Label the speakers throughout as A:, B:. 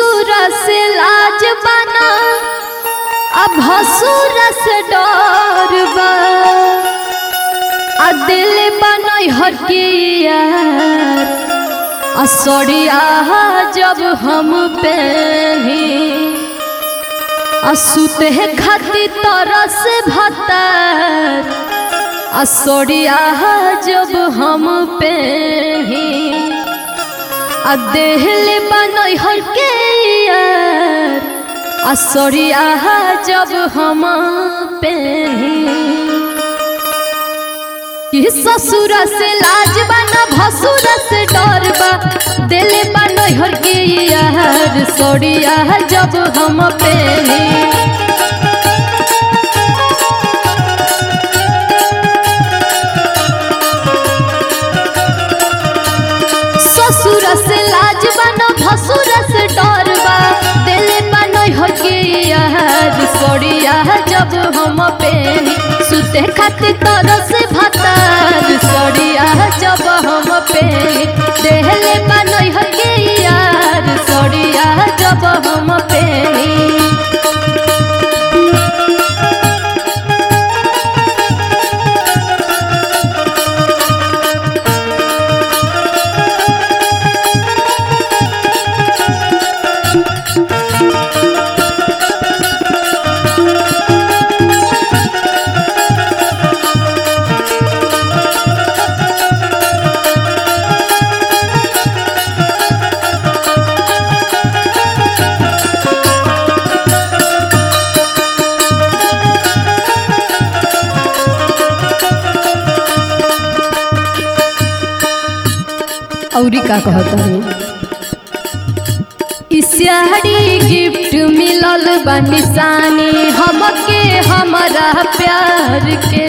A: ससुर से लाज बना अब भसुर से डर बा आ दिल बनई हटिया आ सड़िया जब हम पहनी आ सुते खाती तरस भतर आ सड़िया जब हम पहनी आ देहले बनई हके यार आ सड़िया जब हम पहनी कि ससुर से लाज बना भसुर से डर बा दिले बनई हके यार सड़िया जब हम पहनी ससुर से लाज बना भसुर से डर बा दिले बनई हके यार सड़िया जब हम पहनी सुते खातिर तरस भातार सड़िया जब हम पहनी देहले बनई हके यार सड़िया जब हम पहनी औरी का कहता हूँ इसियारी गिफ्ट मिलल बा निशानी हमके हमारा प्यार के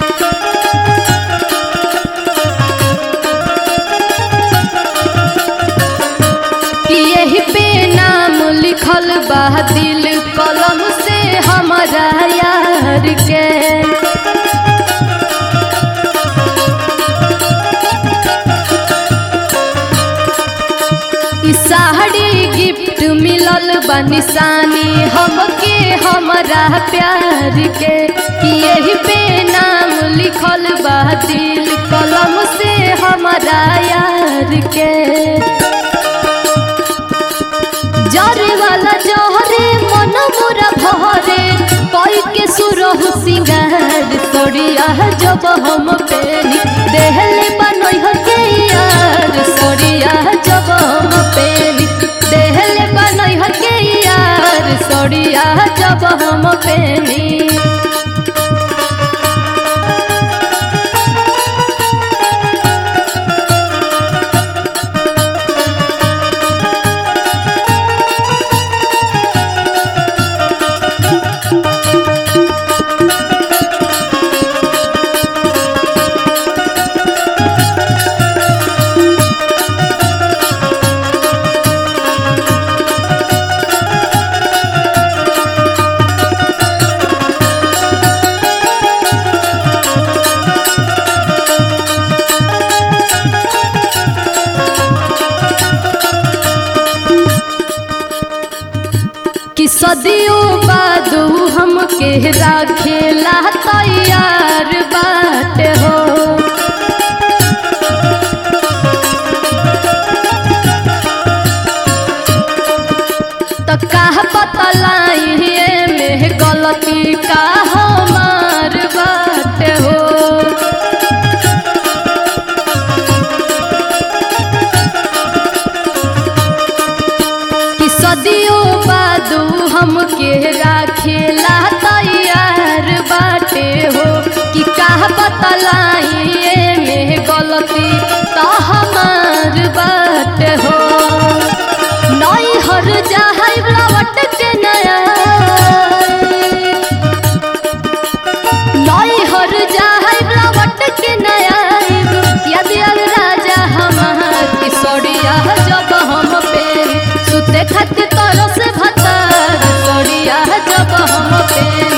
A: कि यही पे नाम लिखल बा दिल कलम से हमारा यार के ई साड़ी गिफ्ट मिलल बा निशानी हमके हमारा प्यार के कि यही पे नाम लिखल बा दिल कलम से हमारा यार के जरे वाला जहरे मन मोरा भरे कोई के सुरह सिंगार सड़िया जब हम पेनी देहले बनई हके यार सड़िया जब हम पेनी देहले बनई हके यार सड़िया जब हम पेनी कि सदियों बाद हमके राखेला तैयार बाट हो त काह बतलाई में गलती का हमार बाट हो कि सदियों बाद हमके राखेला तैयार बाटे हो कि काह बतलाई में गलती तो हमार बाट हो नई हर जाहै लौट के नया नई हर जाहै लौट के नया यदि अब राजा हमार की सड़िया जब हम पे सुते खातिर तरस भतार सड़िया जब हम पे